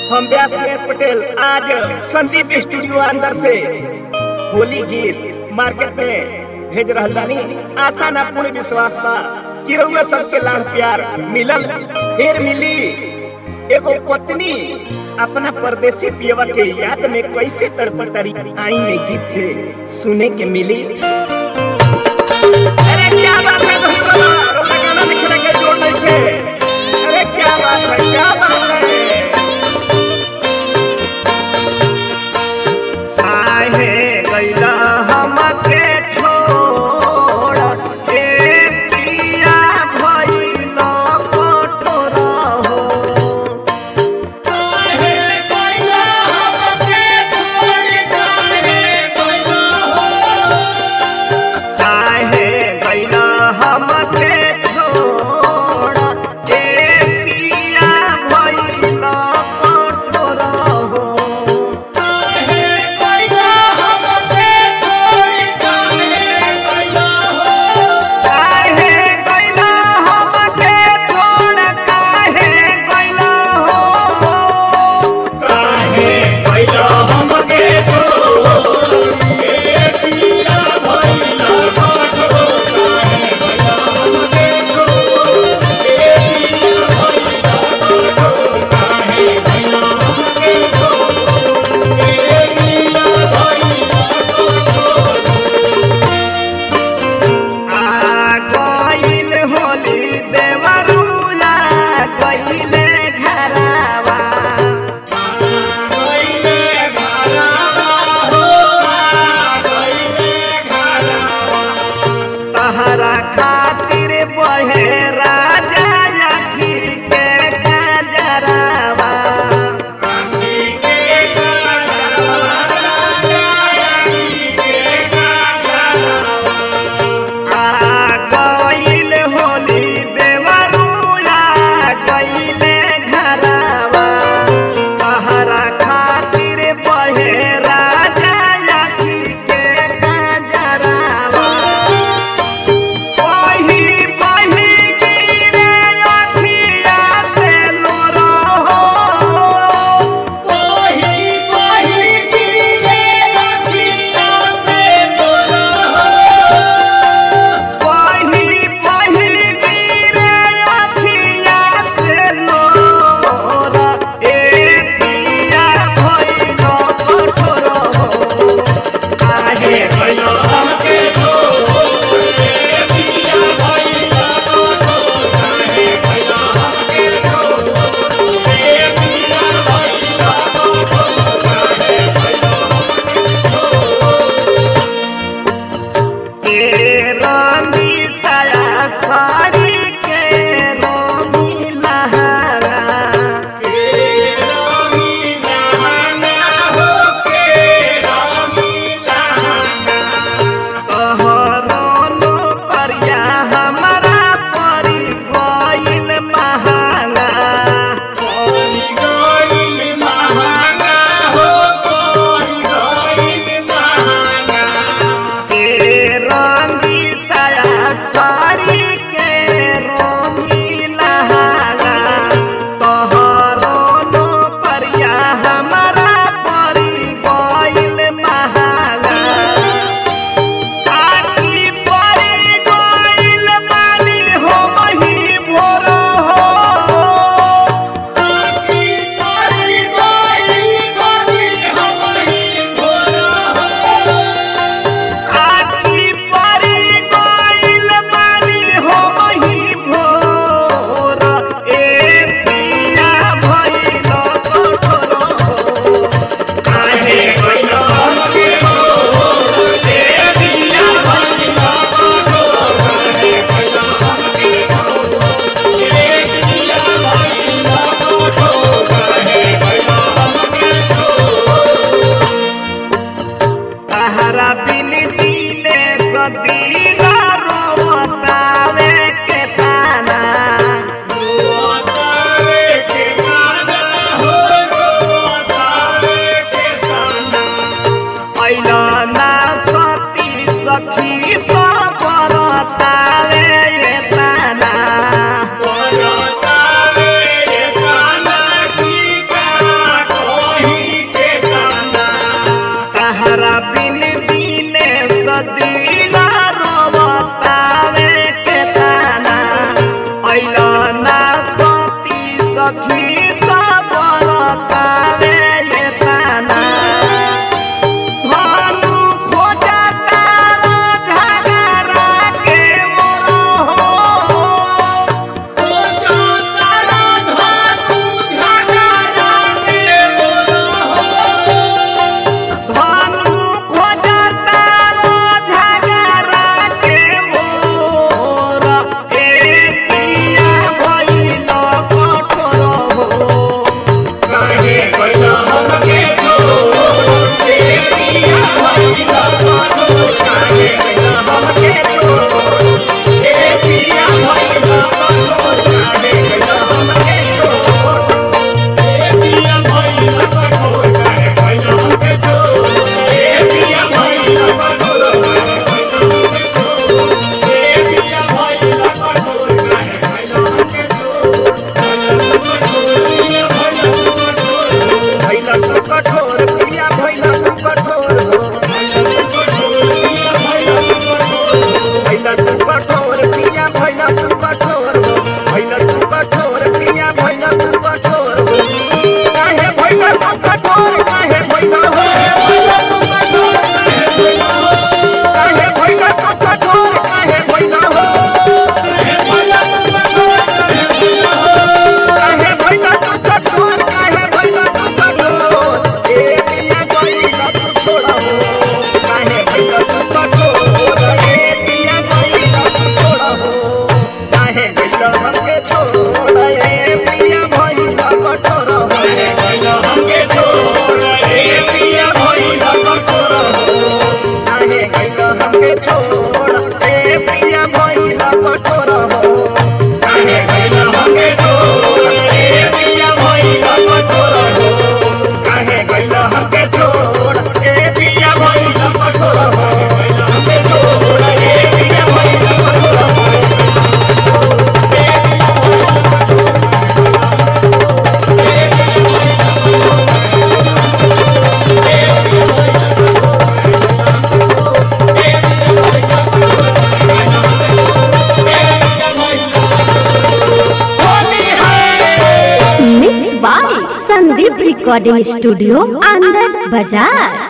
हम व्यास दिनेश पटेल आज संदीप स्टूडियो अंदर से होली गीत मार्केट में भेज रहल बानी आशा ना पूर्ण विश्वास बा कि रउआ सबके लाड़ प्यार मिलल फिर मिली एगो पत्नी अपना परदेसी पियवा के याद में कैसे तड़पटरी आई में गीत से सुने के मिली अरे क्या बात है भाई बाबा रोका गाना लिखने के जोड़ नहीं थे अरे क्या बात है क्या बात है आहे गैला हमके छोड़ ए पिया भइल कठोर हो काहे गैला हमके छोड़ ए पिया भइल कठोर हो काहे गैला हमके छोड़ काहे गैला हो काहे गैला हमके छोड़ ए पिया भइला कठोर काहे गैला हमके छोड़ ए पिया भइला कठोर काहे गैला हमके छोड़ ए पिया भइला कठोर आ गइल होली देवरुला गइले घरवा गइले घरवा हो गइले घरवा तहरा खातिर बहे राजा अखी के गजरावा रानी के घरवा रानी के घरवा आ गइल होली देवरुला गइले घरवा तहरा खातिर बहे राजा अखी के गजरावा वही वही गिरे अखिया से लोरा हो वही वही गिरे अखिया से तोरा वही वही गिरे अखिया से लोरा ए पिया भइल कठोर हो काहे गइला हमके छोड़ ए पिया भइला कठोर काहे गइला हमके छोड़ ए पिया भइला कठोर काहे गइला के रानी छाया साड़ी के रोमी लहरा के रानी लहंगा हो के रानी लहंगा तोहरो करिया हमरा परी गइल महंगा कोई गइल महंगा हो कोई गइल महंगा के रंगी छाया साड़ी के रोमी लहंगा तोहरो करिया हमरा परी गइल महंगा आखी परी गइल बानी हो मही भोर हो आखी परी गइल बानी हमही भोरा हो आखी परी गइल बानी हो मही भोर ए पिया भइल कठोर हो काहे गइला हमके छोड़ ए पिया भइला कठोर काहे गइला हमके छोड़ ए पिया भइला कठोर काहे गइला हमके छोड़ तहरा बिन दिने सदीना रोवतावे के ताना रोतावे के गाना हो रोतावे के गाना ऐला ना सती सखी सबरतावे ये ताना रोतावे के गाना की गाना बिन बिने सदीना रोवतावे के ताना ऐला ना सती सखी सब रतावे ये ताना भानु खोजता घगरा के मोरो हो भानु खोजता झगड़ा के मोर ए पिया भइल कठोर हो भइल तू कठोर पिया भइल तू कठोर हो भइल तू कठोर पिया भइल तू कठोर हो भइल तू कठोर पिया भइल तू कठोर हो काहे भइल तू कठोर काहे भइल हो काहे भइल तू कठोर काहे भइल हो काहे भइल तू कठोर काहे भइल तू कठोर ए पिया भइल तू छोड़ा हो काहे भइल तू कठोर ए पिया भइल तू छोड़ा हो काहे भइल हमके छोड़ ए पिया भइल कठोर हो काहे भइल हमके छोड़ ए पिया भइल कठोर हो काहे भइल हमके छोड़ ए पिया भइल कठोर हो काहे भइल हमके छोड़ ए पिया भइल कठोर हो हमके छोड़ ए पिया भइल कठोर हो mix by Sandeep recording studio अंदर बाजार